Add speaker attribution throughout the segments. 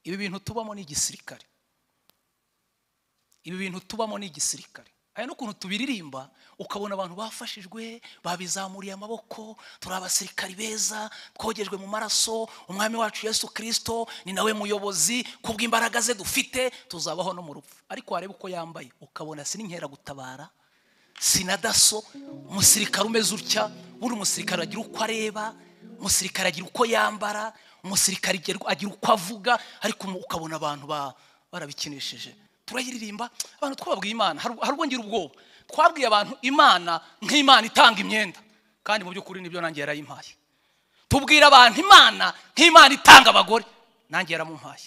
Speaker 1: ibi bintu tubamo ni igisirikare ibi bintu tubamo ni igisirikare hari n'ukuntu tubiririmba ukabona abantu bafashijwe babizamuriye amaboko turi abasirikari beza twogejwe mu maraso umwami wacu yesu kirisito ni nawe muyobozi kubw'imbaraga ze dufite tuzabaho no mu rupfu ariko wareba uko yambaye ukabona sininkeragutabara sina daso umusirikare umeze utya buri umusirikare agira uko areba umusirikare agira uko yambara umusirikare agira uko avuga ariko ukabona abantu barabikinishije turayiririmba abantu twababwiye imana hari ubwo ngira ubwoba twabwiye abantu imana nk'imana itanga imyenda kandi mu by'ukuri nibyo nanjye yarayimpaye tubwira abantu imana nk'imana itanga abagore nanjye yaramumpaye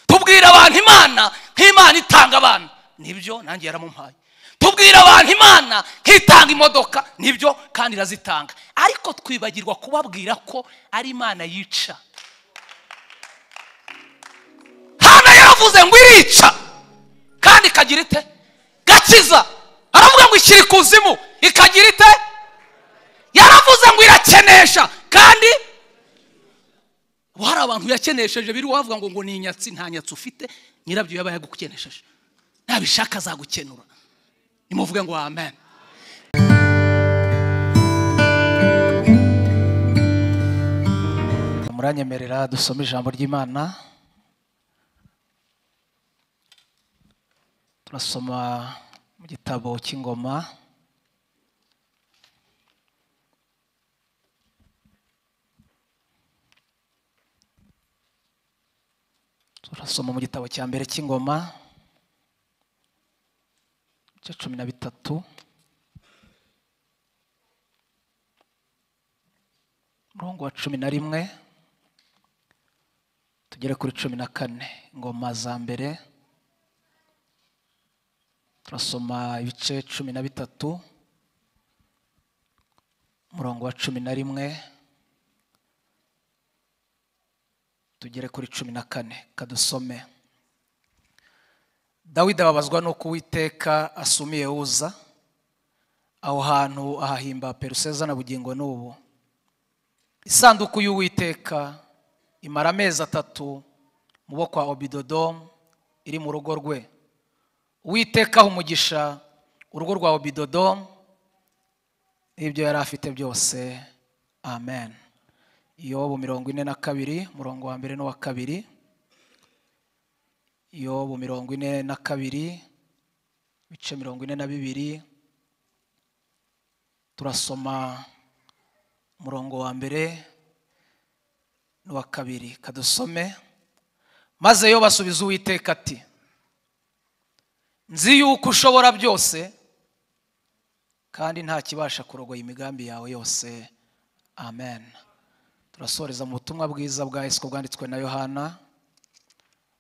Speaker 1: tubwira abantu imana nk'imana itanga abana nibyo nanjye yaramumpaye tubwira abantu imana nk'itanga imodoka nibyo kandi irazitanga ariko twibagirwa kubabwira ko ari imana yica hano yaravuze ngo irica kandi ikagira ite gakiza aravuga ngo ishyira ikuzimu ikagira ite yaravuze ngo irakenesha kandi ubu hari abantu yakenesheje biri wavuga ngo ngo ni inyatsi nta nyatsi ufite nyirabyo yaba yagukenesheje nabishaka azagukenura nimuvuge ngo amen muranyemerera dusome ijambo ry'imana turasoma mu gitabo cy'ingoma turasoma mu gitabo cya mbere cy'ingoma cya cumi na bitatu umurongo wa cumi na rimwe tugere kuri cumi na kane ingoma za mbere turasoma ibice cumi na bitatu umurongo wa cumi na rimwe tugere kuri cumi na kane kadusome dawidi ababazwa nuko uwiteka asumiye uza aho hantu ahahimba peruseza na bugingo n'ubu isanduku y'uwiteka imara amezi atatu mu bo kwa obidodomu iri mu rugo rwe witekaho umugisha urugo rwa obidodomu ibyo yari afite byose amen yobu mirongo ine na kabiri umurongo wa mbere n'uwa kabiri yobu mirongo ine na kabiri ibice mirongo ine na bibiri turasoma umurongo wa mbere n'uwa kabiri kadusome maze yo basubiza uwiteka ati nzi yuko ushobora byose kandi nta kibasha kurogoya imigambi yawe yose amen turasoreza mu butumwa bwiza bwa yesu bwanditswe na yohana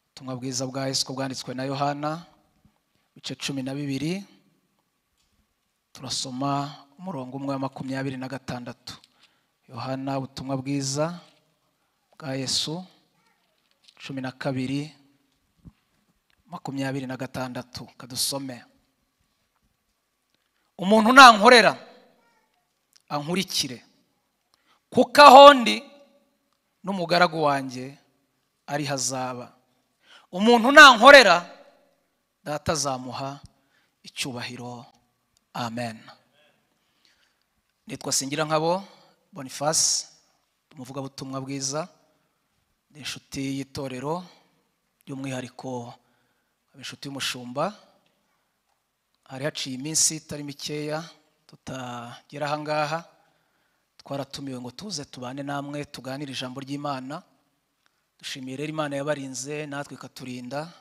Speaker 1: ubutumwa bwiza bwa yesu bwanditswe na yohana ibice cumi na bibiri turasoma umurongo umwe wa makumyabiri na gatandatu yohana ubutumwa bwiza bwa yesu cumi na kabiri makumyabiri na gatandatu kadusome umuntu nankorera ankurikire kuko aho ndi n'umugaragu wanjye ari hazaba umuntu nankorera data azamuha icyubahiro amen nitwa singira nkabo bonifasi umuvugabutumwa bwiza ni inshuti y'itorero by'umwihariko inshuti y'umushumba hari haciye iminsi itari mikeya tutagera ahangaha twaratumiwe ngo tuze tubane namwe tuganire ijambo ry'imana dushimiye rero imana yabarinze natwe ikaturinda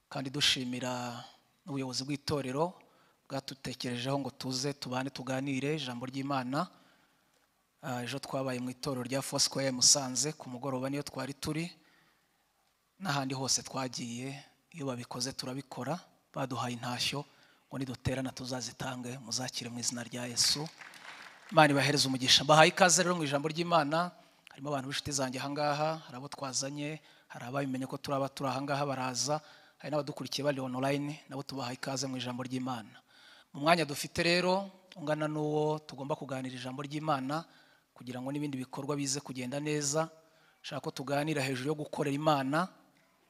Speaker 1: kandi dushimira n'ubuyobozi bw'itorero bwatutekerejeho ngo tuze tubane tuganire ijambo ry'imana ejo twabaye mu itorero rya fosikwaya musanze ku mugoroba niyo twari turi n'ahandi hose twagiye iyo babikoze turabikora baduhaye intashyo ngo niduterana tuzazitange muzakire mu izina rya yesu imana ibahereza umugisha mbahaye ikaze rero mu ijambo ry'imana harimo abantu b'inshuti zanjye ahangaha hari abo twazanye hari ababimenye ko turaba turi ahangaha baraza hari n'abadukurikiye bari online nabo tubahaye ikaze mu ijambo ry'imana mu mwanya dufite rero ungana n'uwo tugomba kuganira ijambo ry'imana kugira ngo n'ibindi bikorwa bize kugenda neza ushaka ko tuganira hejuru yo gukorera imana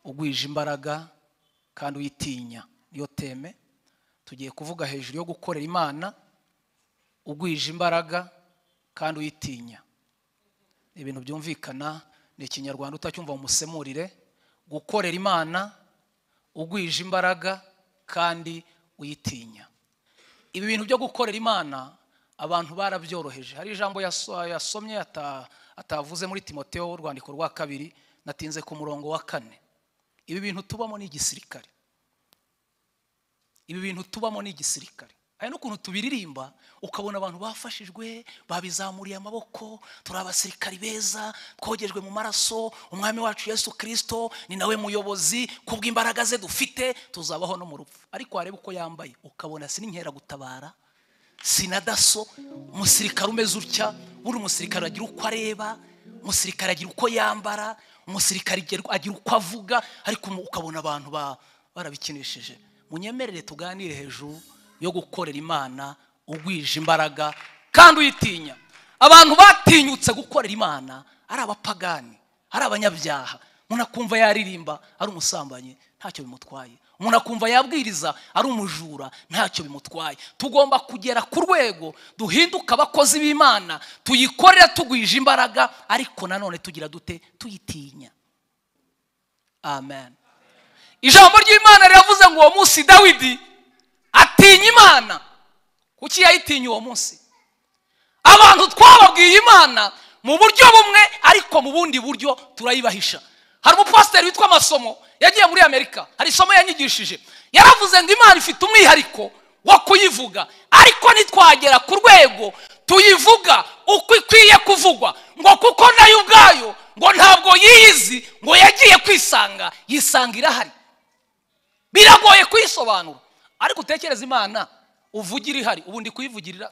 Speaker 1: ugwije imbaraga kandi uyitinya niyo teme tugiye kuvuga hejuru yo gukorera imana ugwije imbaraga kandi uyitinya ni ibintu byumvikana ni ikinyarwanda utacyumva mu musemurire gukorera imana ugwije imbaraga kandi uyitinya ibi bintu byo gukorera imana abantu barabyoroheje hari ijambo yaso- yasomye ata- atavuze muri timoteo urwandiko rwa kabiri natinze ku murongo wa kane ibi bintu tubamo ni igisirikare ibi bintu tubamo ni igisirikare hari n'ukuntu tubiririmba ukabona abantu bafashijwe babizamuriye amaboko turi abasirikari beza twogejwe mu maraso umwami wacu yesu kirisito ni nawe muyobozi kubw'imbaraga ze dufite tuzabaho no mu rupfu ariko wareba uko yambaye ukabona si n'inkeragutabara si na daso umusirikare umeze utya buri musirikare agira uko areba umusirikare agira uko yambara umusirikare agira- agira uko avuga ariko mu- ukabona abantu ba- barabikinishije munyemerere tuganire hejuru yo gukorera imana ugwije imbaraga kandi uyitinya abantu batinyutse gukorera imana ari abapagani ari abanyabyaha umuntu akumva yaririmba ari umusambanyi ntacyo bimutwaye umuntu akumva yabwiriza ari umujura ntacyo bimutwaye tugomba kugera ku rwego duhinduka abakozi b'imana tuyikorera tugwije imbaraga ariko nanone tugira dute tuyitinya amen ijambo ry'imana riravuze ngo uwo munsi dawidi atinya imana kuki yayitinya uwo munsi abantu twababwiye imana mu buryo bumwe ariko mu bundi buryo turayibahisha hari umupasiteri witwa amasomo yagiye muri amerika hari isomo yanyigishije yaravuze ngo imana ifite umwihariko wo kuyivuga ariko nitwagera ku rwego tuyivuga uko ikwiye kuvugwa ngo kuko nayo ubwayo ngo ntabwo yiyizi ngo yagiye kwisanga yisanga irahari biragoye kuyisobanura ariko utekereza imana uvugira ihari ubundi kuyivugirira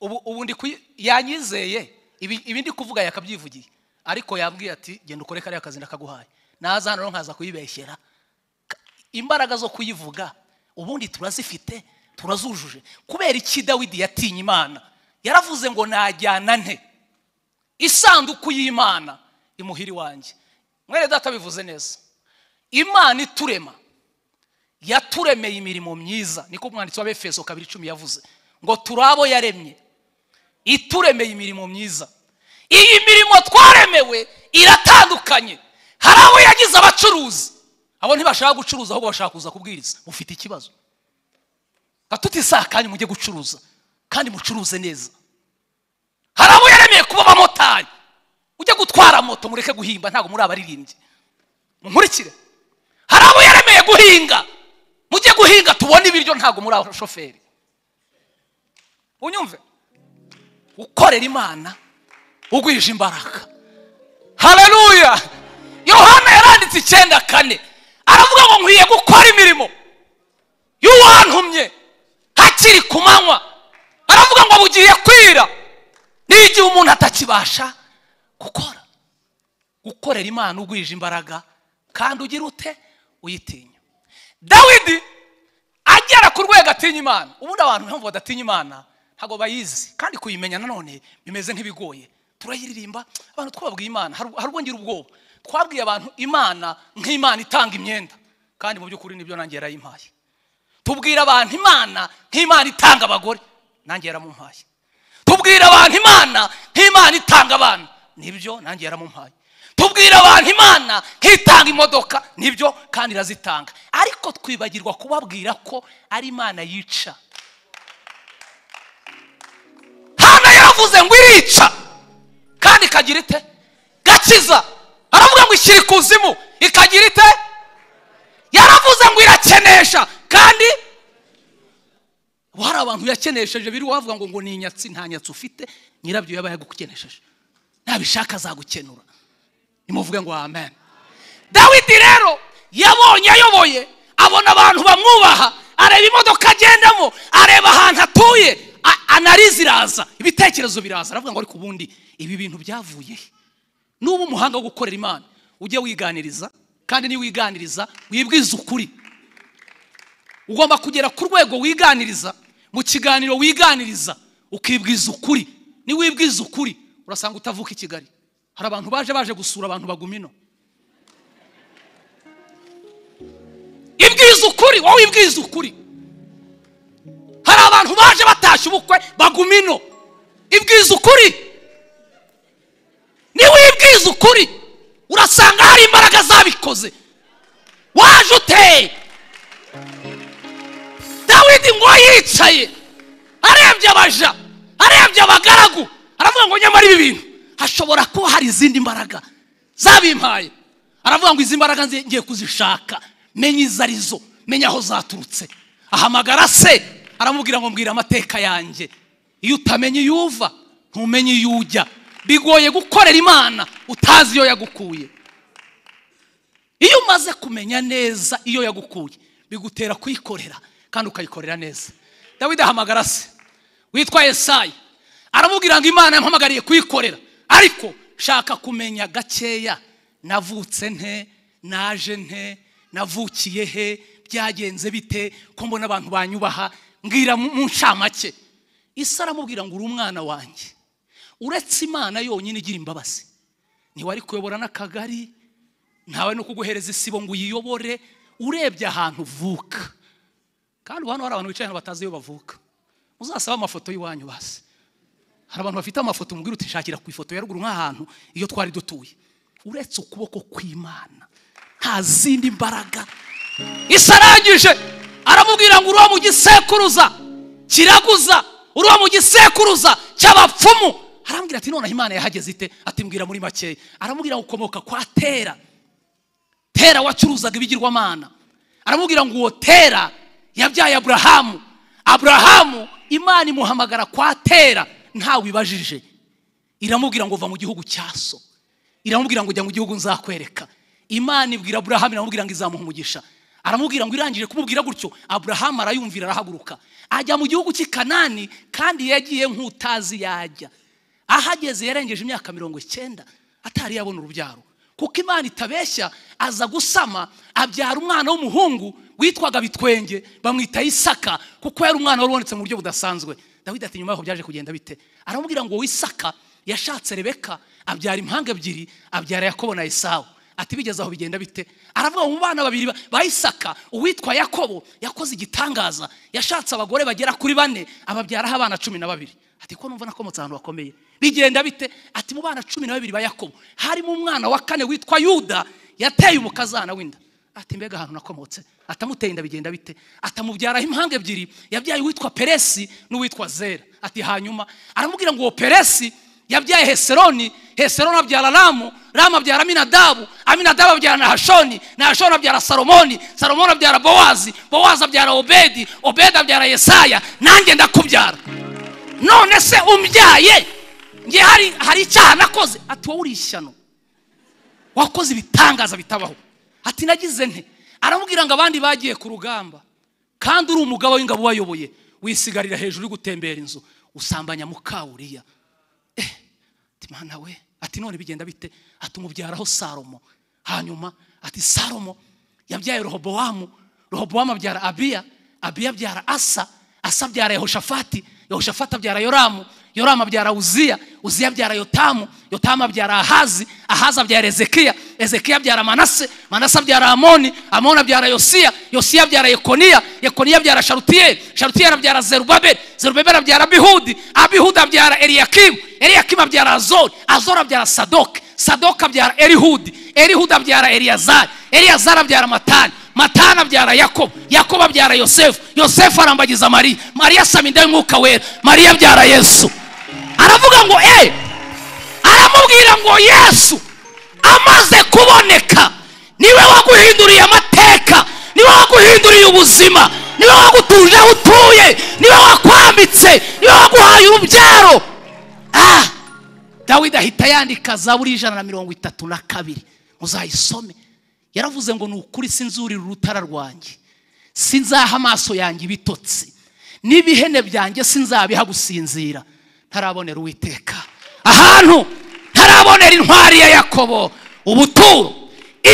Speaker 1: ubu ubu ndi kuyi- yanyizeye ibi ibi ndi kuvuga yakabyivugiye ariko yambwiye ati genda ukore kariya kazi ndakaguhaye naza hano rero nkaza kuyibeshyera Ka- imbaraga zo kuyivuga ubundi turazifite turazujuje kubera iki dawidi yatinye imana yaravuze ngo najyana nte isanduku y'imana imuhiri wanjye mwere data bivuze neza imana iturema yaturemeye imirimo myiza niko umwanditsi w'abefeso kabiri icumi yavuze ngo turi abo yaremye ituremeye imirimo myiza iyi mirimo twaremewe iratandukanye hari abo yagize abacuruzi abo ntibashaka gucuruza ahubwo bashaka kuza kubwiriza mufite ikibazo nka tutisakanye mujye gucuruza kandi mucuruze neza hari abo yaremeye kuba abamotari ujye gutwara moto mureke guhimba ntabwo muri abaririmbyi munkurikire hari abo yaremeye guhinga mujye guhinga tubone ibiryo ntabwo muri abashoferi unyumve ukorera imana ugwije imbaraga haleluya yohana yaranditse icyenda kane aravuga ngo nkwiye gukora imirimo y'uwantumye hakiri ku manywa aravuga ngo bugiye kwira n'igihe umuntu atakibasha gukora gukorera imana ugwije imbaraga kandi ugira ute uyitinya dawidi agera ku rwego atinya imana ubundi abantu mpamvu badatinya imana ntabwo bayizi kandi kuyimenya nanone bimeze nk'ibigoye turayiririmba abantu twababwiye imana hari hari ubwo ngira ubwoba twabwiye abantu imana nk'imana itanga imyenda kandi mu by'ukuri nibyo nanjye yarayimpaye tubwira abantu imana nk'imana itanga abagore nanjye yaramumpaye tubwira abantu imana nk'imana itanga abana nibyo nanjye yaramumpaye tubwira abantu imana nk'itanga imodoka nibyo kandi irazitanga ariko twibagirwa kubabwira ko ari imana yica hana yaravuze ngo irica kandi ikagira ite gakiza aravuga ngo ishyira ikuzimu ikagira ite yaravuze ngo irakenesha kandi ubu hari abantu yakenesheje biri wavuga ngo ngo ni inyatsi nta nyatsi ufite nyirabyo yaba yagukenesheje nabishaka azagukenura nimuvuge ngo amen dawidi rero yabonye ayoboye abona abantu bamwubaha areba imodoka agendamo areba ahantu atuye a- analize iraza ibitekerezo biraza aravuga ngo ariko ubundi ibi bintu byavuye he nuba umuhanga wo gukorera imana ujye wiganiriza kandi niyo wiganiriza wibwize ukuri ugomba kugera ku rwego wiganiriza mu kiganiro wiganiriza ukibwiza ukuri niwibwiza ukuri urasanga utavuka i kigali hari abantu baje baje gusura abantu bagumino mbwiza ukuri wowe mbwiza ukuri hari abantu baje batashye ubukwe baguma ino ibwiza ukuri niwe ibwiza ukuri urasanga hari imbaraga zabikoze waje uteye dawidi ngo yicaye arebye abaja arebye abagaragu aravuga ngo nyamara ibi bintu hashobora kuba hari izindi mbaraga zabimpaye aravuga ngo izi mbaraga nzi- ngiye kuzishaka menya izo ari zo menya aho zaturutse ahamagara se aramubwira ngo mbwira amateka yanjye iyo utamenya iyo uva ntumenye iyo ujya bigoye gukorera imana utazi iyo yagukuye iyo umaze kumenya neza iyo yagukuye bigutera kuyikorera kandi ukayikorera neza dawidi ahamagara se witwa esayi aramubwira ngo imana yampamagariye kuyikorera ariko shaka kumenya gakeya navutse nte naje nte navukiye he byagenze bite ko mbona abantu banyubaha mbwira mu mu ncamake isa aramubwira ngo uri umwana wanjye uretse imana yonyine igira imbabazi ntiwari kuyobora n'akagari ntawe no kuguhereza isibo ngo uyiyobore urebye ahantu uvuka kandi ubu hano hari abantu bicaye hano batazi iyo bavuka muzasabe amafoto y'iwanyu basi hari abantu bafite amafoto umubwira uti nshakira ku ifoto ya ruguru nk'ahantu iyo twari dutuye uretse ukuboko kw'imana nta zindi mbaraga isa arangije aramubwira ngo uruwa mu gisekuruza kiraguza uruwa mu gisekuruza cy'abapfumu arambwira ati noneho imana yahageze ite atimbwira muri makeya aramubwira ngo ukomoka kwa tera tera wacuruzaga ibigirwamana aramubwira ngo uwo tera yabyaye aburahamu aburahamu imana imuhamagara kwa tera ntawe ibajije iramubwira ngo va mu gihugu cya so iramubwira ngo jya mu gihugu nzakwereka imana ibwira aburahamu iramubwira ngo izamuha umugisha aramubwira ngo irangije kumubwira gutyo aburahamu arayumvira arahaguruka ajya mu gihugu cy'i kanani kandi yagiye nk'utazi yajya ahageze yarengeje imyaka mirongo icyenda atari yabona urubyaro kuko imana itabeshya aza gusama abyara umwana w'umuhungu witwaga bitwenge bamwita isaka kuko yari umwana wari ubonetse mu buryo budasanzwe dawidi ati nyuma yaho byaje kugenda bite aramubwira ngo wisaka yashatse rebeka abyara impanga ebyiri abyara yakobo na esawu ati bigeze aho bigenda bite aravuga mu bana babiri ba- ba isaka uwitwa yakobo yakoze igitangaza yashatse abagore bagera kuri bane ababyaraho abana cumi na babiri ati ko numva nakomotse ahantu bakomeye bigenda bite ati mu bana cumi na babiri ba yakobo harimo umwana wa kane witwa yuda yateye umukazana w'inda ati mbega ahantu nakomotse atamuteye inda bigenda bite atamubyaraho impanga ebyiri yabyaye uwitwa peresi n'uwitwa zera ati hanyuma aramubwira ngo uwo peresi yabyaye heseroni heseroni abyara ramu ramu abyara aminadabu aminadabu abyara nahashoni nahashoni abyara salomoni salomoni abyara bowazi bowazi abyara obedi obedi abyara yesaya nanjye ndakubyara none se umbyaye nge hari hari icyaha nakoze ati wowe uri ishyano wakoze ibitangaza bitabaho ati nagize nte aramubwira ngo abandi bagiye ku rugamba kandi uri umugabo w'ingabo wayoboye wisigarira hejuru uri gutembera inzu usambanya mukawuriya ati mana we ati none bigenda bite ati umubyaraho salomo hanyuma ati salomo yabyaye rehobowamu rehobowamu abyara abiya abiya abyara asa asa abyara yehoshafati yehoshafati abyara yoramu yoramu abyara uziya uziya abyara yotamu yotamu abyara ahazi ahazi abyara ezekiya ezekiya abyara manase manase abyara amoni amoni abyara yosiya yosiya abyara yekoniya yekoniya abyara sharutiyeli sharutiyeli abyara zerubabeli zerubabeli abyara abihudi abihudi abyara eliyakimu eliyakimu abyara azori azori abyara sadoki sadoki abyara erihudi erihudi abyara eliyazari eliyazari abyara matani matani abyara yakobo yakobo abyara yosefu yosefu arambagiza mariya mariya asaba inda y'umwuka wera mariya abyara yesu aravuga ngo eee aramubwira ngo yesu amaze kuboneka niwe waguhinduriye amateka niwe waguhinduriye ubuzima niwe wagutuje aho utuye niwe wakwambitse niwe waguhaye urubyaro ah dawidi ahita yandika zaburi y'ijana na mirongo itatu na kabiri muzayisome yaravuze ngo ni ukuri sinzurira urutara rwanjye sinzaha amaso yanjye ibitotsi n'ibihene byanjye sinzabiha gusinzira ntarabonera uwiteka ahantu ntarabonera intwari ya yakobo ubuturo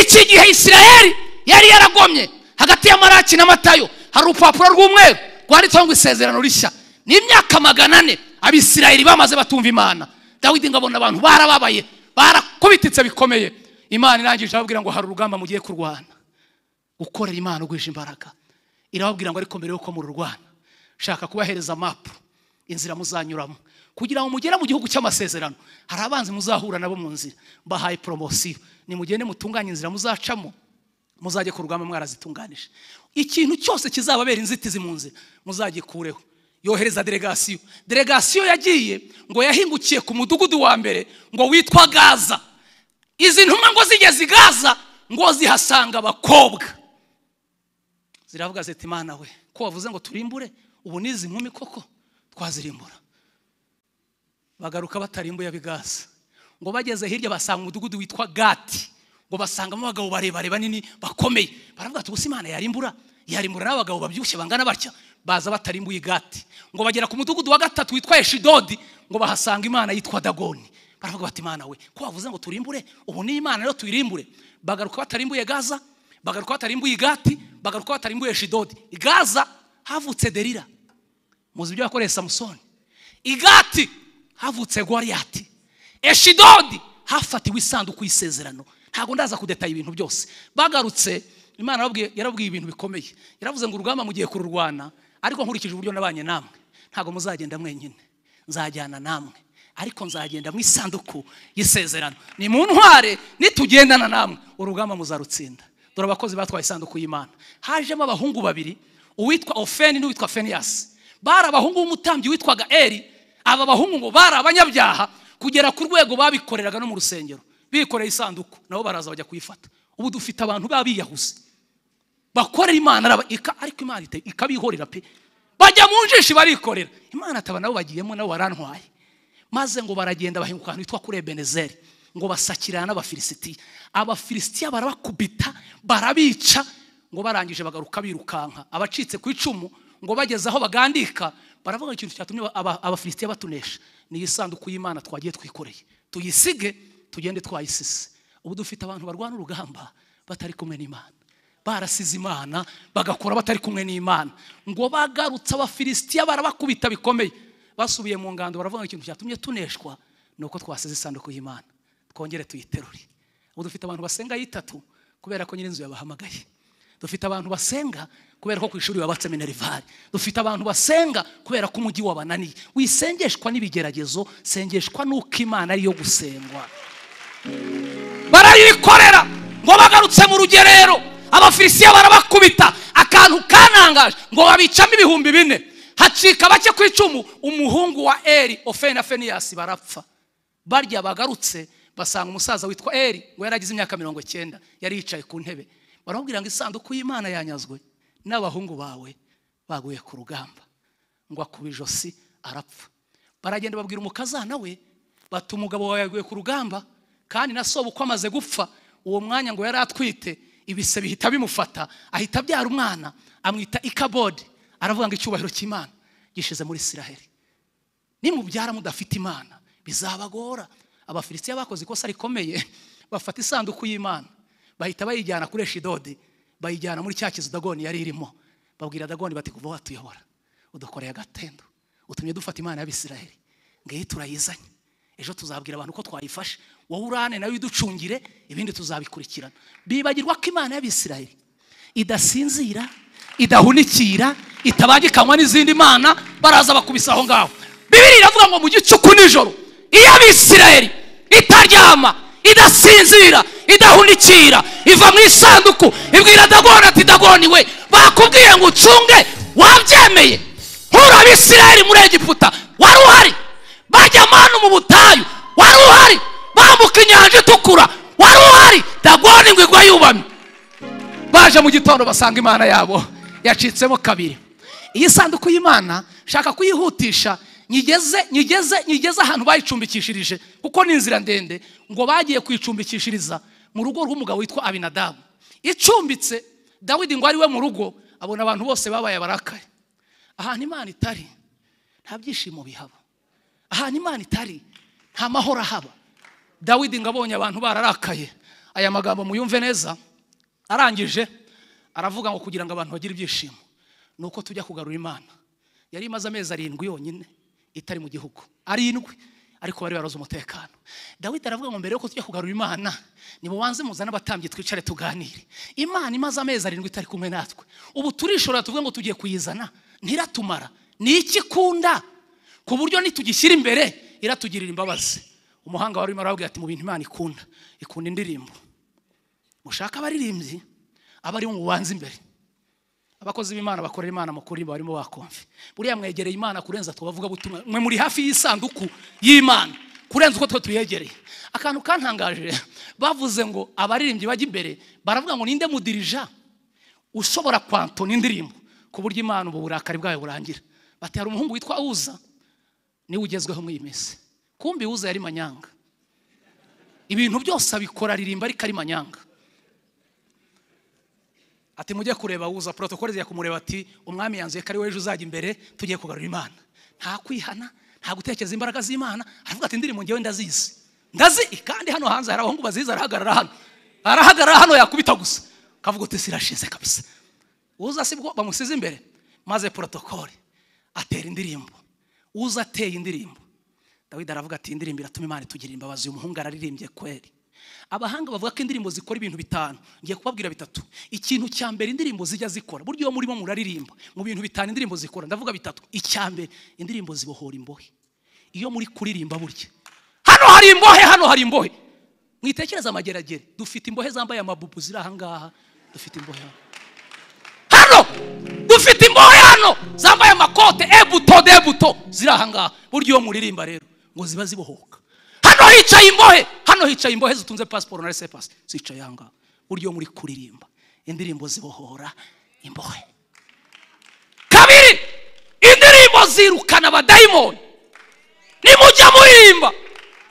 Speaker 1: iki gihe isirayeli yari yaragomye hagati ya maraki na matayo hari urupapuro rw'umweru rwanditseho ngo isezerano rishya ni imyaka magana ane abisirayeli bamaze batumva imana dawidi ngo abona abantu barababaye barakubititse bikomeye imana irangije ababwira ngo hari urugamba mugiye kurwana gukorera imana ugwije imbaraga irababwira ngo ariko mbere yuko mururwana shaka kubahereza mapu inzira muzanyuramo kugira ngo mugere mu gihugu cy'amasezerano hari abanzi muzahura nabo mu nzira bahaye poromosiyo nimugende mutunganye inzira muzacamo muzajye ku rugamba mwarazitunganije ikintu cyose kizababera inzitizi mu nzira muzagikureho yohereza delegasiyo delegasiyo yagiye ngo yahingukiye ku mudugudu wa mbere ngo witwa gaza izi ntumwa ngo zigeze i gaza ngo zihasanga abakobwa ziravuga ziti imana we ko wavuze ngo turimbure ubu ni izi nkumi koko twazirimbura bagaruka batarimbuye abigaza ngo bageze hirya basanga umudugudu witwa gati ngo basangamo abagabo barebare banini bakomeye baravuga ati gusa imana yarimbura yarimbura n'abagabo babyibushye bangana batya baza batarimbuye igati ngo bagera ku mudugudu wa gatatu witwa eshidodi ngo bahasanga imana yitwa dagoni baravuga bati imana we ko wavuze ngo turimbure ubu ni imana rero tuyirimbure bagaruka batarimbuye gaza bagaruka batarimbuye igati bagaruka batarimbuye eshidodi gaza havutse derira muzi ibyo yakoreye samusoni igati havutse goriyati eshidodi hafatiwe isanduku y'isezerano ntabwo ndaza kudetaye ibintu byose bagarutse imana yarabwiye ibintu bikomeye yaravuze ngo urugamba mugiye kururwana ariko nkurikije uburyo nabanye namwe ntabwo muzagenda mwenyine nzajyana namwe ariko nzagenda mu isanduku y'isezerano ni mu ntware nitugendana namwe urugamba muzarutsinda dore abakozi batwaye isanduku y'imana hajemo abahungu babiri uwitwa ofeni n'uwitwa feniyasi bari abahungu b'umutambyi witwaga eri aba bahungu ngo bari abanyabyaha kugera ku rwego babikoreraga no mu rusengero bikoreye isanduku nabo baraza bajya kuyifata ubu dufite abantu baba biyahuze bakorera imana ariko imana ikabihorera pe bajya mu njishi barikorera imana ataba nabo bagiyemo nabo barantwaye maze ngo baragenda bahinguka ahantu hitwa kuri ebenezeri ngo basakirana n'abafilisitiya abafilisitiya barabakubita barabica ngo barangije bagaruka birukanka abacitse ku icumu ngo bageze aho bagandika baravuga ikintu cyatumye abafilisitiya batunesha ni iyi sanduku y'imana twagiye twikoreye tuyisige tugende twayisise ubu dufite abantu barwana urugamba batari kumwe n'imana barasize imana bagakora batari kumwe n'imana ngo bagarutse abafilisitiya barabakubita bikomeye basubiye mu ngando baravuga ikintu cyatumye tuneshwa ni uko twasize isanduku y'imana twongere tuyiterure ubu dufite abantu basenga y'itatu kubera ko nyir'inzu yabahamagaye dufite abantu basenga kubera ko ku ishuri wabatse minerivare dufite abantu basenga kubera ko umujyi wabananiye wisengeshwa n'ibigeragezo sengeshwa n'uko imana ariyo gusengwa barayikorera ngo bagarutse mu rugerero abafilisitiya barabakubita akantu kanangaje ngo babicamo ibihumbi bine hacika bake ku icumu umuhungu wa eri ofeni na feniyasi barapfa barya bagarutse basanga umusaza witwa eri ngo yari agize imyaka mirongo icyenda yari yicaye ku ntebe baramubwira ngo isanduku y'imana yanyazwe n'abahungu bawe baguye ku rugamba ngo akuba ijosi arapfa baragenda babwira umukazana we bati umugabo wawe yaguye ku rugamba kandi na soba uko amaze gupfa uwo mwanya ngo yari atwite ibise bihita bimufata ahita abyara umwana amwita ikabodi aravuga ngo icyubahiro cy'imana gishize muri isiraheli nimubyara mudafite imana bizabagora abafilisitiya bakoze ikosa rikomeye bafata isanduku y'imana bahita bayijyana kuri eshidodi bayijyana muri cya kizu dagoni yari irimo babwira dagoni bati kuva watuyobora udukoreye agatendo utumye dufata imana y'abisiraheli ngiyi turayizanye ejo tuzabwira abantu ko twayifashe wowe urane nawe iducungire ibindi tuzabikurikirana bibagirwa ko imana y'abisiraheli idasinzira idahunikira itabangikanywa n'izindi mana baraza bakubisa aho ngaho bibiri iravuga ngo mu gicuku nijoro iyo abisiraheli itaryama idasinzira idahunikira iva mu isanduku ibwira dagoni ati dagoni we bakubwiye ngo ucunge wabyemeye nk'uri abisiraheli muri egiputa wari uhari bajya amanu mu butayu wari uhari bambuka inyanja itukura wari uhari dagoni ngo igwa yubamye baje mu gitondo basanga imana yabo yacitsemo kabiri iyi sanduku y'imana shaka kuyihutisha nyigeze nyigeze nyigeze ahantu bayicumbikishirije kuko ni inzira ndende ngo bagiye kuyicumbikishiriza mu rugo rw'umugabo witwa abinadamu icumbitse dawidi ngo ari we mu rugo abona abantu bose babaye abarakaye ahantu imana itari nta byishimo bihaba ahantu imana itari nta mahoro ahaba dawidi ngo abonye abantu bararakaye aya magambo muyumve neza arangije aravuga ngo kugira ngo abantu bagire ibyishimo ni uko tujya kugarura imana yari imaze amezi arindwi yonyine itari mu gihugu arindwi ariko bari baroze umutekano dawidi aravuga ngo mbere yuko tujya kugarura imana nimubanze muzane abatambyi twicare tuganire imana imaze amezi arindwi itari kumwe natwe ubu turishora tuvuge ngo tugiye kuyizana ntiratumara ni iki ikunda ku buryo nitugishyira imbere iratugirira imbabazi umuhanga wari urimo arababwira ati mu bintu imana ikunda ikunda indirimbo mushaka abaririmbyi aba ari bo mubanze imbere abakozi b'imana bakorera imana mu kurimba barimo bakomve buriya mwegereye imana kurenza twabavuga butumwa mwe muri hafi y'isanduku y'imana kurenza uko twe tuyegereye akantu kantangaje bavuze ngo abaririmbyi bajya imbere baravuga ngo ninde mudirija ushobora kwantona indirimbo ku buryo imana ubu burakari bwayo burangira bati hari umuhungu witwa uza niwe ugezweho muri iyi minsi kumbi uza yari manyanga ibintu byose abikora aririmba ariko ari manyanga ati mujye kureba uza porotokole zijya kumureba ati umwami yanzuye ko ari wowe ejo uzajya imbere tugiye kugarura imana nta kwihana nta gutekereza imbaraga z'imana aravuga ati indirimbo ngewe ndazizi ndazi kandi hano hanze hari abahungu bazizi arahagarara hano arahagarara hano yakubita gusa kavuga uti sirashize kabisa uza sibwo bamusize imbere maze porotokole atera indirimbo uza ateye indirimbo dawidi aravuga ati indirimbo iratuma imana itugirira imbabazi uyu muhungu araririmbye kweri abahanga bavuga ko indirimbo zikora ibintu bitanu ngiye kubabwira bitatu ikintu cya mbere indirimbo zijya zikora buryo iyo murimo muraririmba mu bintu bitanu indirimbo zikora ndavuga bitatu icya mbere indirimbo zibohora imbohe iyo muri kuririmba burya hano hari imbohe hano hari imbohe mwitekereza amageragere dufite imbohe zambaye amabubu ziri ahangaha dufite imbohe hano hano dufite imbohe hano zambaye amakote ebuto debuto ziri ahangaha buryo iyo muririmba rero ngo ziba zibohoka hano hicaye imbohe hano hicaye imbohe zitunze pasiporo na resepasi zicaye ahangaha buryo muri kuririmba indirimbo zibohora imbohe kabiri indirimbo zirukana abadayimoni nimujya muririmba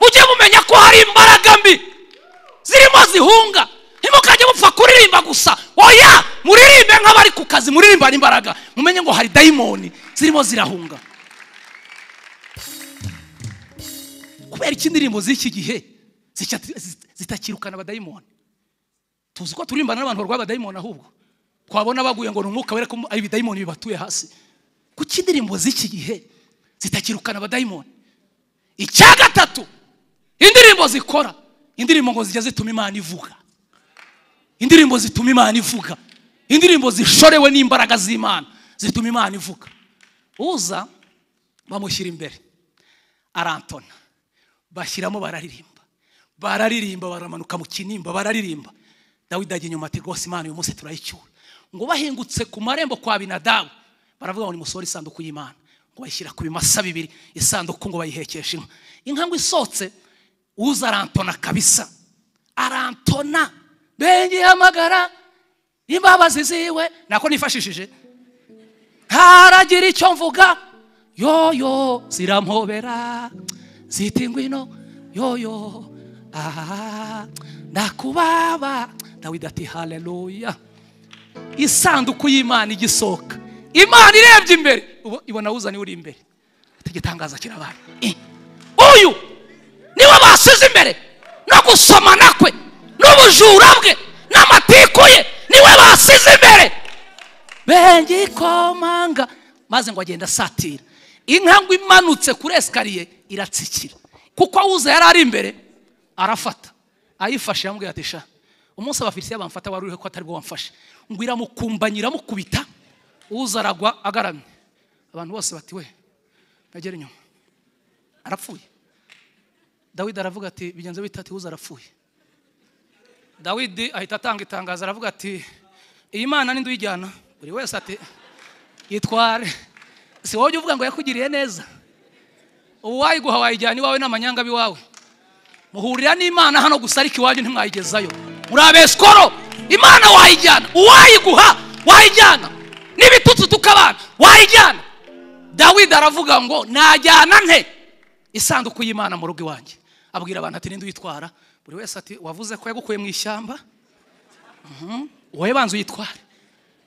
Speaker 1: mujye mumenya ko hari imbaraga mbi zirimo zihunga ntimukajye mupfa kuririmba gusa oya muririmbe nk'abari ku kazi muririmbane imbaraga mumenye ngo hari dayimoni zirimo zirahunga kubera iki indirimbo z'iki gihe zitakirukana abadayimoni tuzi ko turimbana n'abantu barwaye abadayimoni ahubwo twabona baguye ngo ni umwuka wera ko ari ibidayimoni bibatuye hasi kuki indirimbo z'iki gihe zitakirukana abadayimoni icya gatatu indirimbo zikora indirimbo ngo zijya zituma imana ivuga indirimbo zituma imana ivuga indirimbo zishorewe n'imbaraga z'imana zituma imana ivuga uza bamushyira imbere arantona bashyiramo bararirimba bararirimba baramanuka mu kinimba bararirimba dawidi ajya inyuma ati rwose imana uyu munsi turayicyura ngo bahingutse ku marembo kwa binadamu baravuga ngo nimusohore isanduku y'imana ngo bayishyira ku bimasa bibiri isanduku ngo bayihekeshe inka inka ngo isotse uza arantona kabisa arantona bengeye amagara imbabazi ziwe nako nifashishije ntaragira icyo mvuga yoyo zirampobera zita ingwino yoyo aha ndakubaba dawidi ati hareruya isanduku y'imana igisohoka imana irebye imbere ibona uzane uri imbere igitangaza kirabaye uyu niwe basize imbere no gusomana kwe n'ubujura bwe n'amatiku ye niwe basize imbere benge ikomanga maze ngo agenda asatira inka ngo imanutse kuri esikariye iratsikira kuko awuza yari ari imbere arafata ayifashe yambwira ati sha umunsi abafilisiya bamfata wari uriho ko atari bwo wamfashe ngo iramukumbanya iramukubita uza aragwa agaramye abantu bose bati we nagera inyuma arapfuye dawidi aravuga ati bigenze bita ati uza arapfuye dawidi ahita atanga itangazo aravuga ati iyi mana ninde uyijyana buri wese ati itware si wowe ujya uvuga ngo yakugiriye neza ubu wayiguha wayijyana iwawe n'amanyanga biwawe muhurira n'imana hano gusa ariko iwanyu ntimwayigezayo muri abesikoro imana wayijyana uwayiguha wayijyana n'ibitutsi tukabana wayijyana dawidi aravuga ngo najyana nte isanduku y'imana mu rugo iwanjye abwira abantu ati ninde uyitwara buri wese ati wavuze ko yagukuye mu ishyamba wowe banza uyitware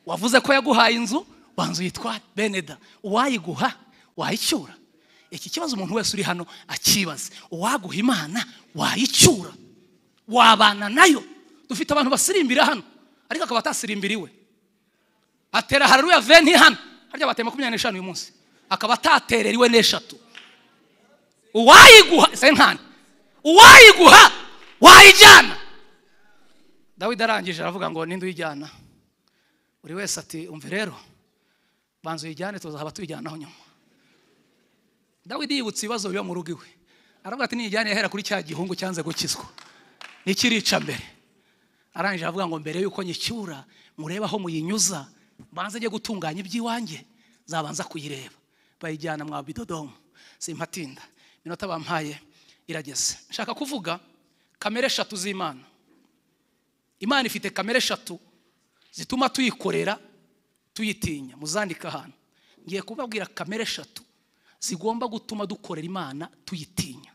Speaker 1: wavuze ko yaguhaye inzu banza uyitware beneda uwayiguha wayicyura iki kibazo umuntu wese uri hano akibaze uwaguha imana wayicyura wabana nayo dufite abantu basirimbira hano ariko akaba atasirimbiriwe atera hararuya veni hano harya bateye makumyabiri n'eshanu uyu munsi akaba ataterera iwe n'eshatu uwayiguha sentani uwayiguha wayijyana dawidi arangije aravuga ngo ninde uyijyana buri wese ati umve rero banza uyijyane tuzaba tuyijyanaho nyuma dawidi yibutse ibibazo biba mu rugo iwe aravuga ati niyijyane yahera kuri cya gihungu cyanze gukizwa nikirica mbere arangije aravuga ngo mbere y'uko nyicyura murebe aho muyinyuza mbanze njye gutunganya iby'iwanjye zabanza kuyireba bayijyana mwa bidodomu simpatinda iminota bampaye irageze nshaka kuvuga kamere eshatu z'imana imana ifite kamere eshatu zituma tuyikorera tuyitinya muzandika ahantu ngiye kubabwira kamere eshatu zigomba gutuma dukorera imana tuyitinya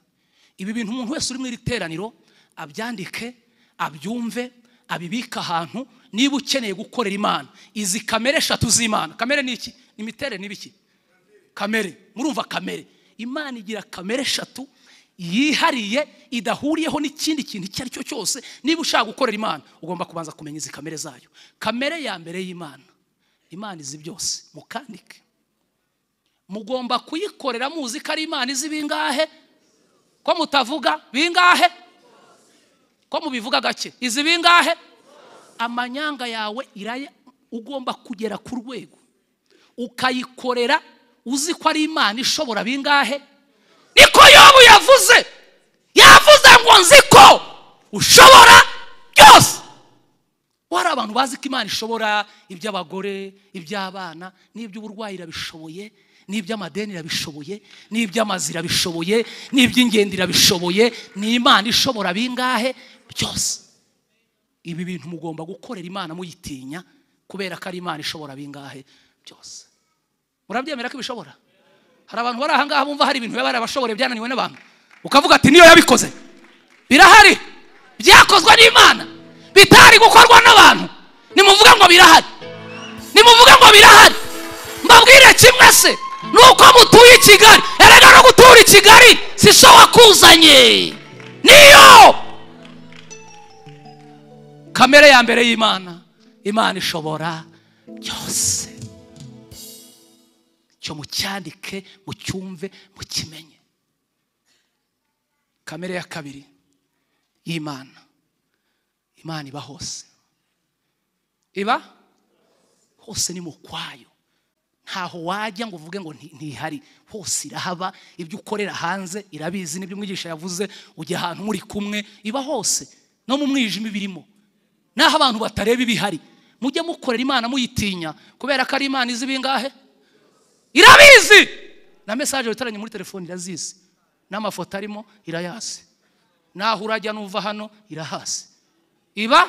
Speaker 1: ibi bintu umuntu wese uri mu iri teraniro abyandike abyumve abibike ahantu niba ukeneye gukorera imana izi kamere eshatu z'imana kamere ni iki imiterere n'ibiki kamere murumva kamere imana igira kamere eshatu yihariye idahuriyeho n'ikindi kintu icyo ari cyo cyose niba ushaka gukorera imana ugomba kubanza kumenya izi kamere zayo kamere ya mbere y'imana imana izi byose mukandike mugomba kuyikorera muzi ko ari imana izi bingahe ko mutavuga bingahe ko mubivuga gake izi bingahe amanyanga yawe iraya ugomba kugera ku rwego ukayikorera uzi ko ari imana ishobora bingahe niko yobu yavuze yavuze ngo nzi ko ushobora byose wari abantu bazi ko imana ishobora iby'abagore iby'abana n'iby'uburwayi irabishoboye n'iby'amadeni irabishoboye n'iby'amazi irabishoboye n'iby'ingendo irabishoboye ni imana ishobora bingahe byose ibi bintu mugomba gukorera imana muyitinya kubera ko ari imana ishobora bingahe byose murabyemera ko ibishobora hari abantu bari ahangaha bumva hari ibintu biba barabashobora byananiwe n'abantu ukavuga ati niyo yabikoze birahari byakozwe n'imana bitari gukorwa n'abantu nimuvuga ngo birahari nimuvuga ngo birahari mbabwire kimwe se ni uko mutuye i kigali erega no gutura i kigali si so wakuzanye niyo kamere ya mbere y'imana imana ishobora byose cyo mucyandike mucyumve mukimenye kamere ya kabiri y'imana imana iba hose iba hose ni mu kwayo ntaho wajya ngo uvuge ngo nti- ntihari hose irahaba ibyo ukorera hanze irabizi n'ibyo umwigisha yavuze ujya ahantu muri kumwe iba hose no mu mwijima ibirimo n'aho abantu batareba ibihari mujye mukorera imana muyitinya kubera ko ari imana izi bingahe irabizi na mesaje witaranye muri telefone irazizi n'amafoto arimo irayazi naho urajya n'uva hano irahazi iba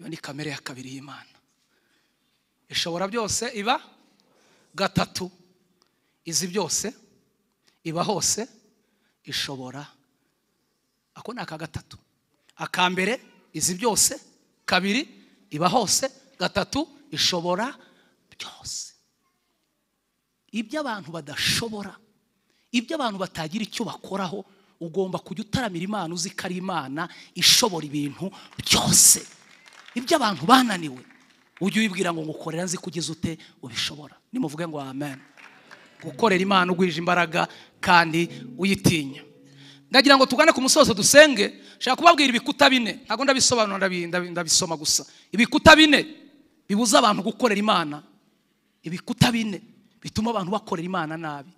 Speaker 1: iyo ni kamere ya kabiri y'imana ishobora byose iba gatatu izi byose iba hose ishobora ako ni aka gatatu aka mbere izi byose kabiri iba hose gatatu ishobora byose ibyo abantu badashobora ibyo abantu batagira icyo bakoraho ugomba kujya utaramira imana uzi ko ari imana ishobora ibintu byose ibyo abantu bananiwe ujye uyibwira ngo ngukorera nzi ko ugeze ute ubishobora nimuvuge ngo amen gukorera imana ugwije imbaraga kandi uyitinya ndagira ngo tugane ku musozo dusenge nshaka kubabwira ibikuta bine ntabwo ndabisobanura ndabi- ndabi- ndabisoma gusa ibikuta bine bibuza abantu gukorera imana ibikuta bine bituma abantu bakorera imana nabi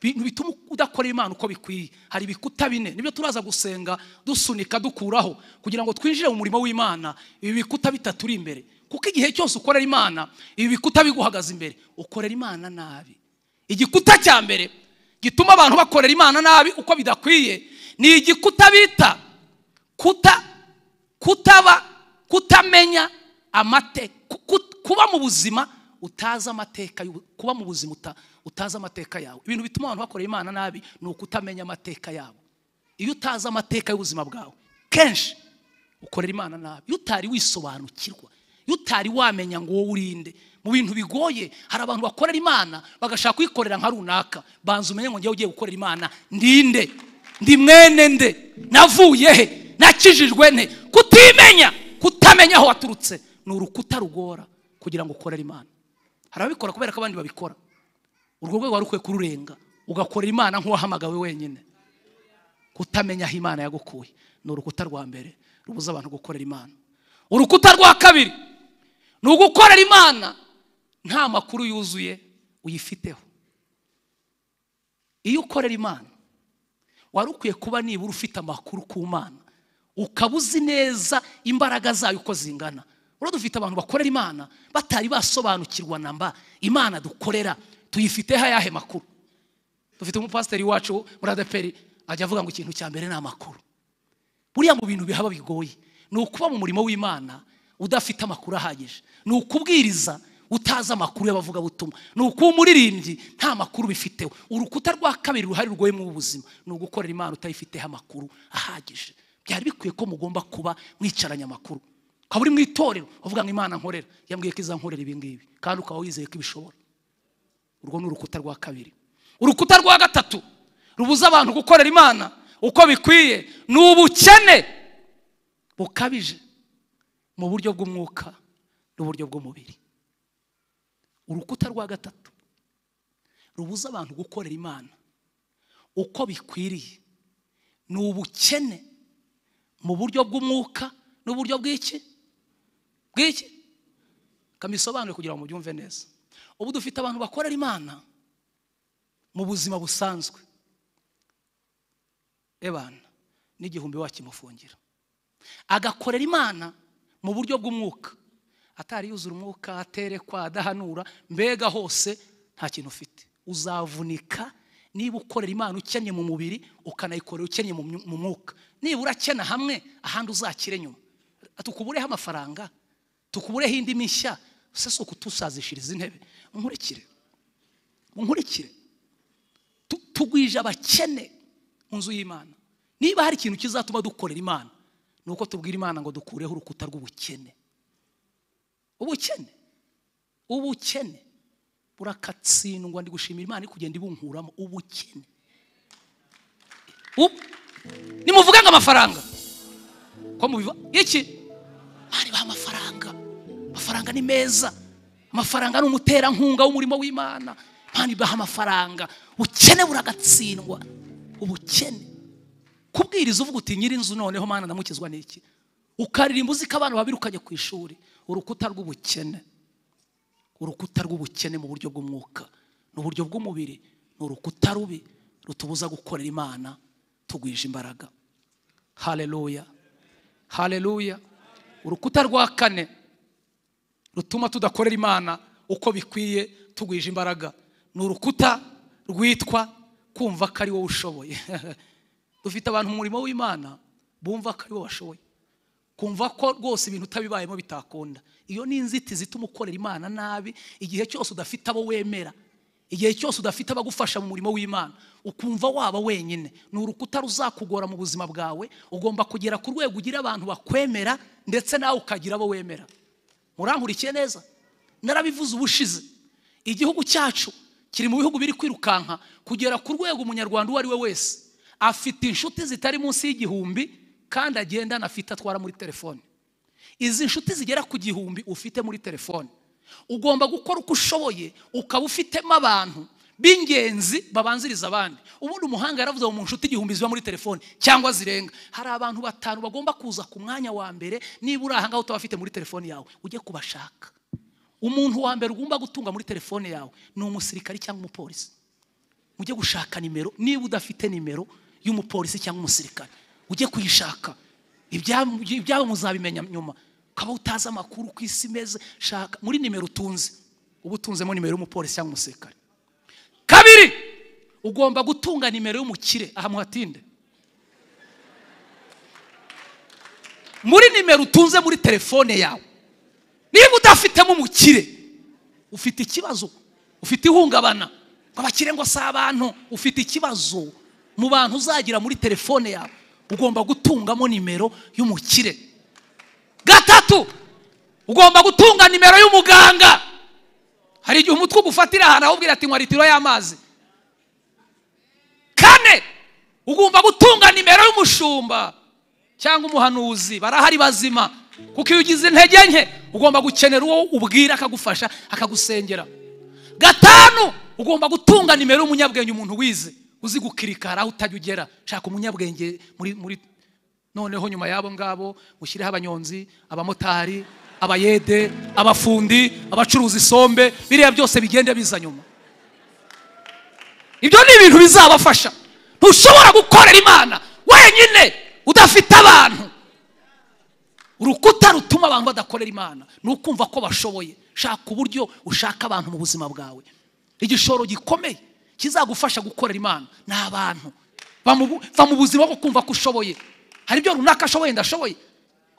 Speaker 1: ibintu bituma udakorera imana uko bikwiye hari ibikuta bine nibyo turaza gusenga dusunika dukuraho kugira ngo twinjire mu murimo w'imana ibi bikuta bitatu uri imbere kuko igihe cyose ukorera imana ibi bikuta biguhagaze imbere ukorera imana nabi igikuta cya mbere gituma abantu bakorera imana nabi uko bidakwiye ni igikuta bita kuta kutaba kutamenya amateka kuba mu buzima utazi amateka y'ubu- kuba mu buzima uta- utazi amateka yawe ibintu bituma abantu bakorera imana nabi ni ukutamenya amateka yabo iyo utazi amateka y'ubuzima bwawe kenshi ukorera imana nabi iyo utari wisobanukirwa iyo utari wamenya ngo wowe urinde mu bintu bigoye hari abantu bakorera imana bagashaka kuyikorera nka runaka banza umenye ngo njyewe ugiye gukorera imana ndinde ndi mwene nde navuye he nakijijwe nte kutimenya kutamenya aho waturutse ni urukuta rugora kugira ngo ukorere imana hari ababikora kubera ko abandi babikora urwo rwego wari ukwiye kururenga ugakorera imana nk'uwahamagawe wenyine kutamenya aho imana yagukuye ni urukuta rwa mbere rubuza abantu gukorera imana urukuta rwa kabiri ni ugukorera imana nta makuru yuzuye uyifiteho iyo ukorera imana wari ukwiye kuba nibura ufite amakuru ku mana ukaba uzi neza imbaraga zayo uko zingana urabona dufite abantu bakorera imana batari basobanukirwa na mba imana dukorera tuyifiteho ayahe makuru dufite umupasiteri wacu muri adeperi ajya avuga ngo ikintu cya mbere ni amakuru buriya mu bintu bihaba bigoye ni ukuba mu murimo w'imana udafite amakuru ahagije ni ukubwiriza utazi amakuru y'abavugabutumwa ni ukuba umuririmbyi nta makuru bifiteho urukuta rwa kabiri ruhari rwoye mu buzima ni ugukorera imana utayifiteho amakuru ahagije byari bikwiye ko mugomba kuba mwicaranye amakuru ukaba uri mu itorero uvuga ngo imana nkorera yambwiye ko izankorera ibi ngibi kandi ukaba wizeye ko ibishobora urwo ni urukuta rwa kabiri urukuta rwa gatatu rubuza abantu gukorera imana uko bikwiye ni ubukene bukabije mu buryo bw'umwuka n'uburyo bw'umubiri urukuta rwa gatatu rubuza abantu gukorera imana uko bikwiriye ni ubukene mu buryo bw'umwuka n'uburyo bw'iki bw'iki kamisobanure kugira ngo mubyumve neza ubu dufite abantu bakorera imana mu buzima busanzwe ebana n'igihumbi wakimufungira agakorera imana mu buryo bw'umwuka atari yuzura umwuka aterekwa adahanura mbega hose nta kintu ufite uzavunika niba ukorera imana ukennye mu mubiri ukanayikorera ukennye mu mwuka nibura akena hamwe ahandi uzakire nyuma tukubureho amafaranga tukubureho indi mishya se si ukutusazishiriza intebe nkurikire nkurikire tugwije abakene mu nzu y'imana niba hari ikintu kizatuma dukorera imana ni uko tubwira imana ngo dukureho urukuta rw'ubukene ubukene ubukene burakatsindwa ndi gushimira imana iri kugenda ibunkuramo ubukene nimuvuga ngo amafaranga ko mubiva iki bari baha amafaranga amafaranga ni meza amafaranga ni umuterankunga w'umurimo w'imana mpamvu ibaha amafaranga ubukene buragatsindwa ubukene kubwiriza uvuga uti nyirinzu noneho mwana ndamukizwa n'iki ukaririmba uzi ko abana babirukanye ku ishuri urukuta rw'ubukene urukuta rw'ubukene mu buryo bw'umwuka n'uburyo bw'umubiri ni urukuta rubi rutubuza gukorera imana tugwije imbaraga hareruya hareruya urukuta rwa kane rutuma tudakorera imana uko bikwiye tugwije imbaraga ni urukuta rwitwa kumva ko ari wowe ushoboye dufite abantu mu murimo w'imana bumva ko ari wowe bashoboye kumva ko rwose ibintu utabibayemo bitakunda iyo ni inzitizi ituma ukorera imana nabi igihe cyose udafite abo wemera igihe cyose udafite abagufasha mu murimo w'imana ukumva waba wenyine ni urukuta ruzakugora mu buzima bwawe ugomba kugera ku rwego ugira abantu bakwemera ndetse nawe ukagira abo wemera murankurikiye neza narabivuze ubushize igihugu cyacu kiri mu bihugu biri kwirukanka kugera ku rwego umunyarwanda uwo ari we wese afite inshuti zitari munsi y'igihumbi kandi agendana afite atwara muri telefone izi nshuti zigera ku gihumbi ufite muri telefone ugomba gukora uko ushoboye ukaba ufitemo abantu b'ingenzi babanziriza abandi ubundi umuhanga yaravuze ngo mu nshuti igihumbi ziba muri telefone cyangwa zirenga hari abantu batanu bagomba kuza ku mwanya wa mbere niba uri ahangaha utabafite muri telefone yawe ujye kubashaka umuntu wa mbere ugomba gutunga muri telefone yawe ni umusirikari cyangwa umupolisi mujye gushaka nimero niba udafite nimero y'umupolisi cyangwa umusirikare ujye kuyishaka ibyabo muzabimenya nyuma ukaba utazi amakuru ku isi imeze shaka muri nimero utunze uba utunzemo nimero y'umupolisi cyangwa umusirikare kabiri ugomba gutunga nimero y'umukire aha muhatinde muri nimero utunze muri telefone yawe niba udafitemo umukire ufite ikibazo ufite ihungabana abakire ngo si abantu ufite ikibazo mu bantu uzagira muri telefone yawe ugomba gutungamo nimero y'umukire gatatu ugomba gutunga nimero y'umuganga hari igihe umutwe ugufatira ahantu ahubwira ati litiro y'amazi kane ugomba gutunga nimero y'umushumba cyangwa umuhanuzi barahari bazima kuko iyo ugize intege nke ugomba gukenera uwo ubwira akagufasha akagusengera gatanu ugomba gutunga nimero y'umunyabwenge umuntu wize uzi gukirikara aho utajya ugera shaka umunyabwenge muri muri noneho nyuma y'abo ngabo ushyireho abanyonzi abamotari abayede abafundi abacuruza isombe biriya byose bigenda biza nyuma ibyo ni ibintu bizabafasha ntushobora gukorera imana wenyine udafite abantu urukuta rutuma abantu badakorera imana ni ukumva ko bashoboye shaka uburyo ushaka abantu mu buzima bwawe igishoro gikomeye kizagufasha gukorera imana ni abantu va mu buzima bwo kumva ko ushoboye hari ibyo runaka ashoboye ndashoboye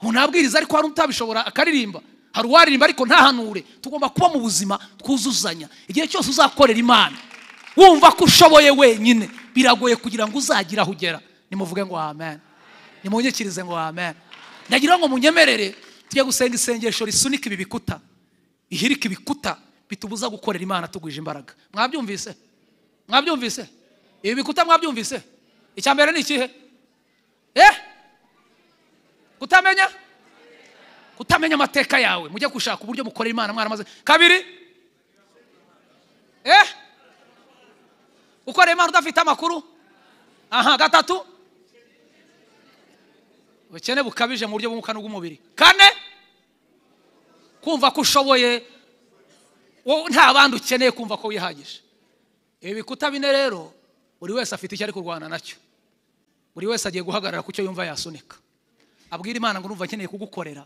Speaker 1: umuntu abwiriza ariko hari utabishobora akaririmba hari uwaririmba ariko ntahanure tugomba kuba mu buzima twuzuzanya igihe cyose uzakorera imana wumva ko ushoboye wenyine biragoye kugira ngo uzagire aho ugera nimuvuge ngo amen nimunyikirize ngo amen ndagira ngo munyemerere tujye gusenga isengesho risunika ibi bikuta ihirika ibikuta bitubuza gukorera imana tugwije imbaraga mwabyumvise mwabyumvise ibi bikuta mwabyumvise icya mbere ni ikihe eh kutamenya kutamenya amateka yawe mujye gushaka uburyo mukorera imana mwaramaze kabiri eh ukorera imana udafite amakuru aha gatatu ubukene bukabije mu buryo bw'umwuka n'ubw'umubiri kane kumva ko ushoboye wowe nta bandi ukeneye kumva ko wihagije ibi bikuta bine rero buri wese afite icyo ari kurwana nacyo buri wese agiye guhagarara ku cyo yumva yasunika abwira imana ngo numva akeneye kugukorera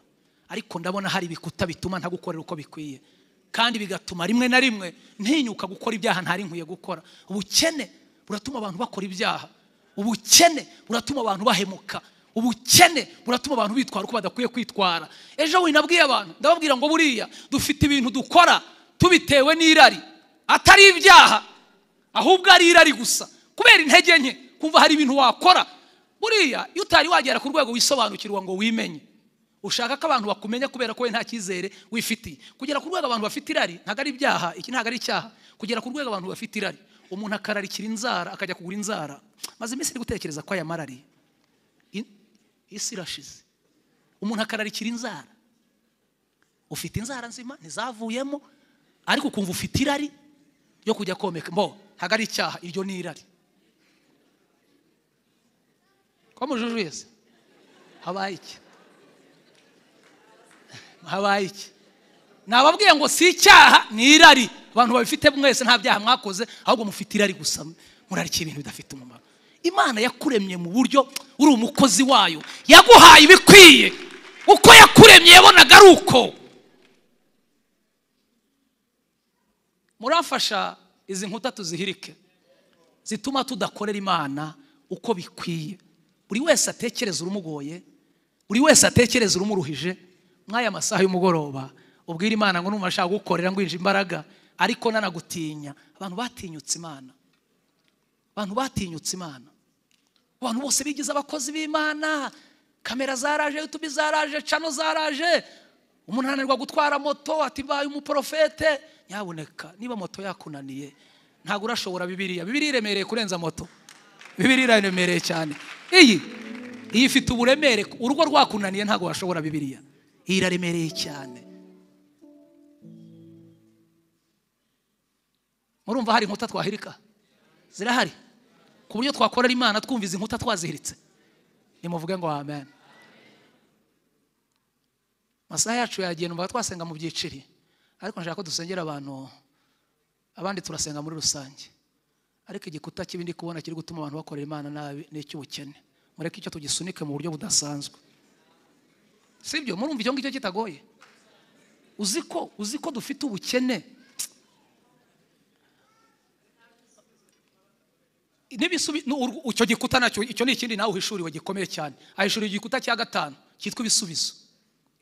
Speaker 1: ariko ndabona hari ibikuta bituma ntagukorera uko bikwiye kandi bigatuma rimwe na rimwe ntinyuka gukora ibyaha ntari nkwiye gukora ubukene buratuma abantu bakora ibyaha ubukene buratuma abantu bahemuka ubukene buratuma abantu bitwara uko badakwiye kwitwara ejo winabwiye abantu ndababwira ngo buriya dufite ibintu dukora tubitewe n'irari atari ibyaha ahubwo ari irari gusa kubera intege nke kumva hari ibintu wakora buriya iyo utari wagera ku rwego wisobanukirwa ngo wimenye ushaka ko abantu bakumenya kubera ko we nta cyizere wifitiye kugera ku rwego abantu bafite irari ntabwo ari ibyaha iki ntabwo ari icyaha kugera ku rwego abantu bafite irari umuntu akararikira inzara akajya kugura inzara maze iminsi iri gutekereza ko ayamarariye isi irashize umuntu akararikira inzara ufite inzara nzima ntizavuyemo ariko ukumva ufite irari yo kujya komeka mbo ntabwo ari icyaha iryo ni irari ko mujujuye se habaye iki habaye iki nababwiye ngo si icyaha ni irari abantu babifite mwese nta byaha mwakoze ahubwo mufite irari gusa murarikira ibintu bidafite umumaro imana yakuremye mu buryo uri umukozi wayo yaguhaye ibikwiye uko yakuremye yabonaga ari uko murafasha izi nkuta tuzihirike zituma tudakorera imana uko bikwiye buri wese atekereza urumugoye buri wese atekereza urumuruhije nk'aya masaha y'umugoroba ubwira imana ngo numva ashaka gukorera ngwinje imbaraga ariko nanagutinya abantu batinyutse imana abantu batinyutse imana abantu bose bigize abakozi b'imana kamera zaraje yutubi zaraje cano zaraje umuntu ananirwa gutwara moto ati mbaye umuporofete nyabuneka niba moto yakunaniye ntabwo urashobora bibiriya bibiriya iremereye kurenza moto bibiriya iraremereye cyane iyi iyi ifite uburemere urugo rwakunaniye ntabwo washobora bibiriya iyi iraremereye cyane murumva hari inkuta twahirika zirahari ku buryo twakorera imana twumva izi nkuta twazihiritse nimuvuge ngo amen amasaha yacu yagiye numva twasenga mu byiciri ariko nshaka ko dusengera abantu abandi turasenga muri rusange ariko igikuta kibi ndi kubona kiri gutuma abantu bakorera imana nabi ni icy'ubukene mureke icyo tugisunike mu buryo budasanzwe sibyo murumva icyo ngicyo kitagoye uzi ko uzi ko dufite ubukene icyo gikuta nacyo icyo ni ikindi nawe uhishuriwe gikomeye cyane ahishuriye igikuta cya gatanu cyitwa ibisubizo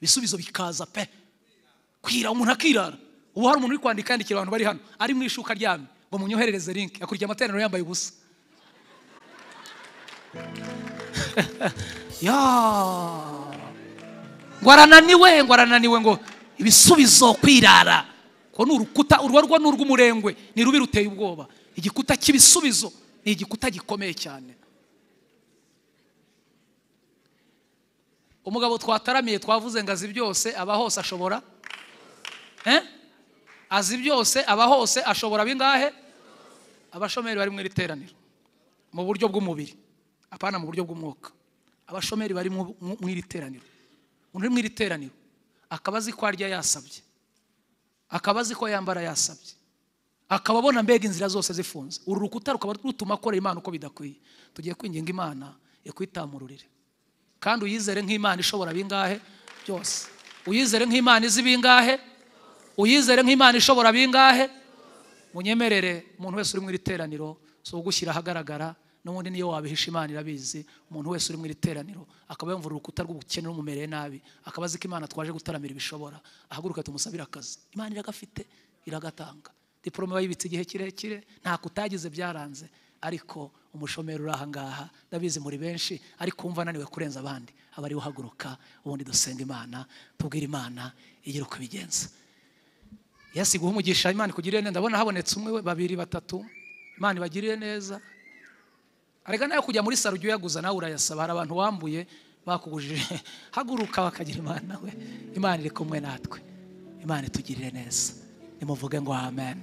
Speaker 1: ibisubizo bikaza pe kwira umuntu akirara ubu hari umuntu uri kwandika yandikira abantu bari hano ari mu ishuka ryamye ngo munyoherereze linki akurikiye amateraniro yambaye ubusa ngo arananiwe ngo arananiwe ngo ibisubizo kwirara ngo ni urukuta urwo ni urw'umurengwe ni rubi ruteye ubwoba igikuta cy'ibisubizo ni igikuta gikomeye cyane umugabo twataramiye twavuze ngo azi byose aba hose ashobora azi byose aba hose ashobora bingahe abashomeri bari mu iri teraniro mu buryo bw'umubiri apana mu buryo bw'umwuka abashomeri bari mu mu iri teraniro umuntu uri mu iri teraniro akaba azi ko arya yasabye akaba azi ko yambara yasabye akaba abona mbega inzira zose zifunze uru rukuta rukaba rutuma akorera imana uko bidakwiye tugiye kwinginga imana ikwitamururire kandi uyizere nk'imana ishobora bingahe byose uyizere nk'imana izi bingahe uyizere nk'imana ishobora bingahe munyemerere umuntu wese uri mu iri teraniro si ugushyira ahagaragara n'ubundi niyo wabihisha imana irabizi umuntu wese uri mu iri teraniro akaba yumva urukuta rw'ubukene rumumereye nabi akaba azi ko imana twaje gutaramira ibishobora ahaguruka tumusabire akazi imana iragafite iragatanga diporome bayibitse igihe kirekire nta kutagize byaranze ariko umushomeri uri ahangaha ndabizi muri benshi ariko wumva ananiwe kurenza abandi aba ariwe uhaguruka ubundi dusenga imana tubwire imana igira uko ibigenza yesu iguha umugisha imana ikugirire neza ndabona habonetse umwe we, babiri batatu imana ibagirire neza arega nawe kujya muri saro ujya uyaguza nawe urayasaba hari abantu wambuye bakugujije haguruka bakagira imana nawe imana iri kumwe natwe imana itugirire neza nimuvuge ngo amen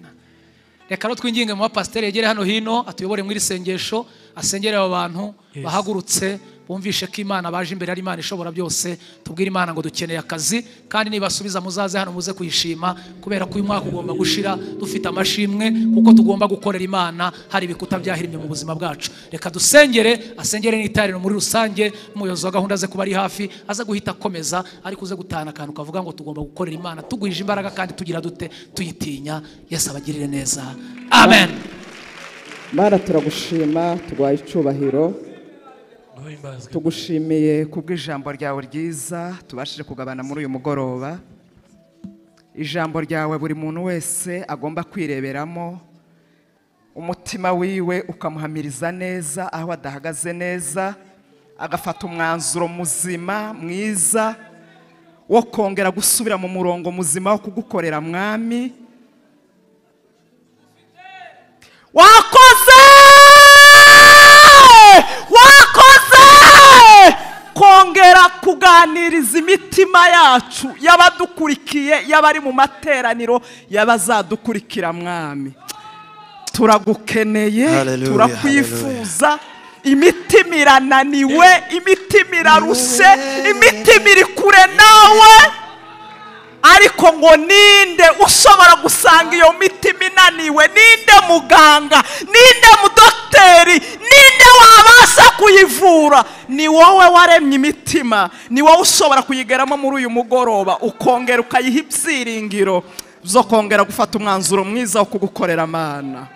Speaker 1: reka rero twinginge mu bapasiteri yegere hano hino atuyobore mu iri sengesho asengere abo bantu
Speaker 2: Yes.
Speaker 1: bahagurutse bumvishe ko imana baje imbere ari imana ishobora byose tubwire imana ngo dukeneye akazi kandi nibasubiza muzaze hano muze kuyishima kubera ko uyu mwaka ugomba gushira dufite amashimwe kuko tugomba gukorera imana hari ibikuta byahirimye mu buzima bwacu reka dusengere asengere n'itariro muri rusange n'umuyobozi wa gahunda ze kuba ari hafi aze guhita akomeza ariko uze gutahana akantu kavuga ngo tugomba gukorera imana tugwije imbaraga kandi tugira dute tuyitinya yesu abagirire neza amen
Speaker 3: mana turagushima twaye icyubahiro
Speaker 2: ntuhimbazwe
Speaker 3: tugushimiye kubw'ijambo ryawe ryiza tubashije kugabana muri uyu mugoroba ijambo ryawe buri muntu wese agomba kwireberamo umutima wiwe ukamuhamiriza neza aho adahagaze neza agafata umwanzuro muzima mwiza wo kongera gusubira mu murongo muzima wo kugukorera mwami wakoze wakoze kongera kuganiriza imitima yacu y'abadukurikiye y'abari mu materaniro y'abazadukurikira mwami turagukeneye
Speaker 4: Hallelujah,
Speaker 3: turakwifuza imitima irananiwe imitima irarushe imitima iri kure nawe ariko ngo ninde ushobora gusanga iyo mitima inaniwe ninde muganga ninde mudokiteri ninde wabasha kuyivura ni wowe waremye imitima ni wowe ushobora kuyigeramo muri uyu mugoroba ukongera ukayiha ibyiringiro zo kongera gufata umwanzuro mwiza wo kugukorera amana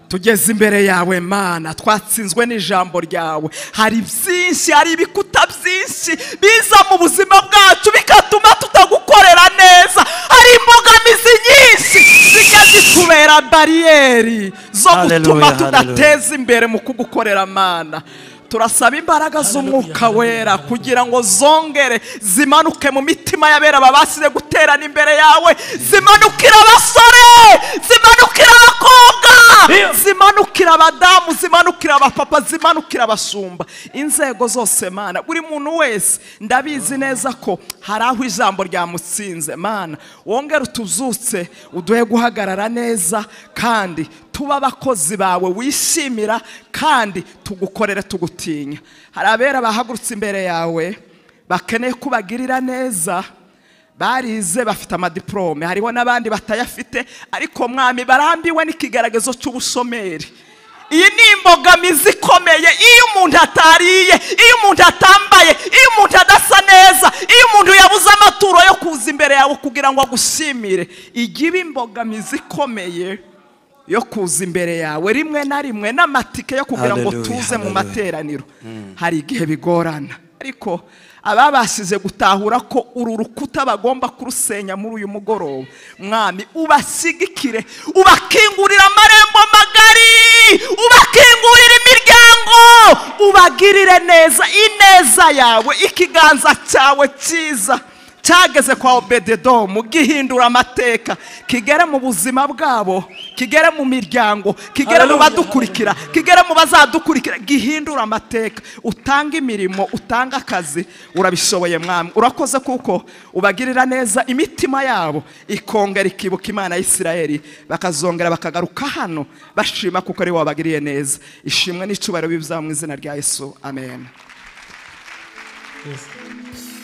Speaker 3: tugeze imbere yawe mana twatsinzwe n'ijambo ryawe hari byinshi hari ibikuta byinshi biza mu buzima bwacu bigatuma tutagukorera neza hari imbogamizi nyinshi zijya zitubera bariyeri zo gutuma
Speaker 4: Hallelujah,
Speaker 3: tudateza imbere mu kugukorera mana turasaba imbaraga z'umwuka wera kugira ngo zongere zimanuke mu mitima y'abera babashije guterana imbere yawe zimanukira abasore zimanukira abakobwa zimanukira abadamu zimanukira abapapa zimanukira abashumba inzego zose mana buri muntu wese ndabizi neza ko hari aho ijambo ryamutsinze mana wongere utuzutse uduhe guhagarara neza kandi tuba abakozi bawe wishimira kandi tugukorere tugutinya hari abera bahagurutse imbere yawe bakeneye ko ubagirira neza barize bafite amadiporome hariho n'abandi batayafite ariko mwami barambiwe n'ikigaragazo cy'ubushomeri iyi ni imbogamizi ikomeye iyo umuntu atariye iyo umuntu atambaye iyo umuntu adasa neza iyo umuntu yabuze amaturo yo kuza imbere yawe kugira ngo agushimire igibe imbogamizi ikomeye yo kuza imbere yawe rimwe na rimwe n'amatike yo kugira ngo
Speaker 4: Hallelujah,
Speaker 3: tuze mu
Speaker 4: hallelujah.
Speaker 3: materaniro hari igihe bigorana ariko ababashije gutahura ko uru rukuta bagomba kurusenya muri uyu mugoroba mwami ubashyigikire ubakingurira amarembo magari ubakingurira imiryango ubagirire neza ineza yawe ikiganza cyawe cyiza cyageze kwa obededomu gihindura amateka kigere mu buzima bwabo kigere mu miryango kigere mu badukurikira kigere mu bazadukurikira gihindura amateka utanga imirimo utanga akazi urabishoboye mwami urakoze kuko ubagirira neza imitima yabo ikongera ikibuka imana y'isirayeli bakazongera bakagaruka hano bashima kuko ari wowe wabagiriye neza ishimwe n'icyubahiro bibuzaba mu izina rya yesu amen
Speaker 2: Yes.